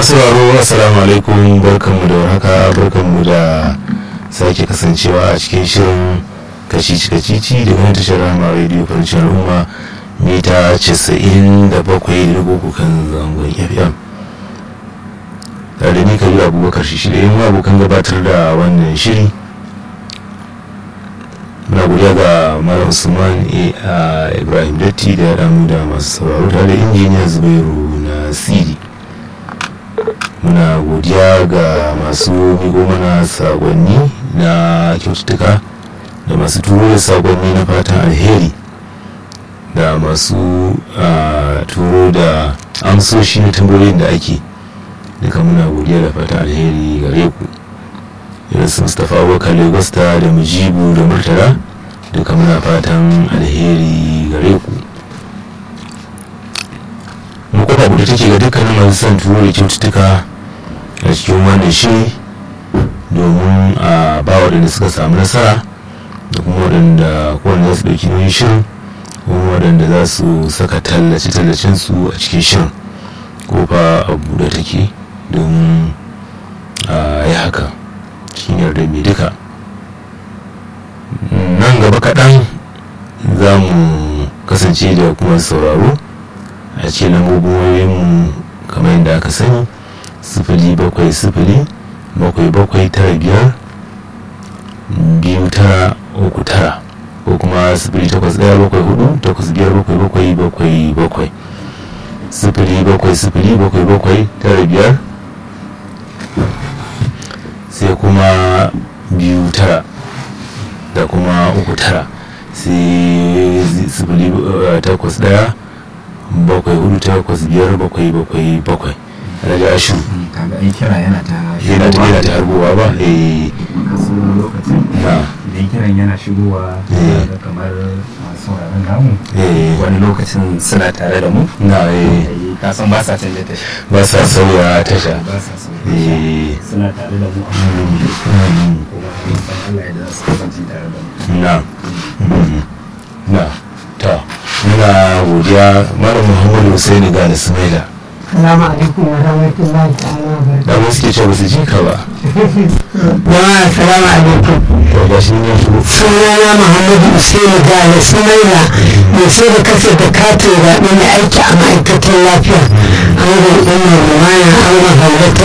masu raro assalamu alaikum barkanmu da warhaka barkanmu da sake kasancewa a cikin shirin kacici kacici da wani tashar rama radio farcin al'umma mita 97 da kan zangon fm tare da ni kabiru abubakar shi da yin abokan gabatar da wannan shiri muna godiya ga malam usman ibrahim datti da ya damu da masu sauraro tare da injiniya zubairu na sidi muna godiya ga masu migo mana sakonni na kyaututtuka da masu turo da sakonni na fatan alheri da masu turo da amsoshi na tambayoyin da ake duka muna godiya da fatan alheri gare ku irin su mustapha abubakar lagosta da mujibu da murtala duka muna fatan alheri gare ku makofa guda take ga dukkanin masu son turo da kyaututtuka a cikin wannan shiri domin a ba waɗanda suka samu nasara da kuma waɗanda kowane za su ɗauki nauyin shirin kuma waɗanda za su saka tallace-tallacen su a cikin shirin kofa a buɗe take domin a yi haka cikin yarda mai duka nan gaba kaɗan za mu kasance da kuma sauraro a ce lambobin wayoyinmu kamar yadda aka sani sifili bakwai sifili bakwai bakwai tara biyar biyu tara uku tara ko kuma sifili takwas ɗaya bakwai hudu takwas biyar bakwai bakwai bakwai bakwai sifili bakwai sifili bakwai bakwai tara biyar sai kuma biyu tara da kuma uku tara sai sifili takwas ɗaya bakwai hudu takwas biyar bakwai bakwai bakwai alhaji ashu kaga ai kira yana ta yana ta yana ta harbowa ba eh wasu lokacin na idan kiran yana shigowa Eh. da kamar masu sauraron namu eh wani lokacin suna tare da mu na eh Eh, ka san ba sa canja ta ba sa sauya tasha ba sa so eh suna tare da mu a mm, kuma mun san Allah ya da su kasance tare da mu na mm, na ta muna godiya malam muhammadu husaini ga da sumaila Salamu alaikum wa rahmatullahi ta'ala wa barakatuh. da wasu ke ce ba su ji ka ba Jama'a salamu alaikum. to ga shi ne shigo Sunana Muhammadu Usaini Gane Sumaila mai sai da kasa da katin zaɓe mai aiki a ma'aikatar lafiya. An ga ɗan Rumana an ga Hauwa ta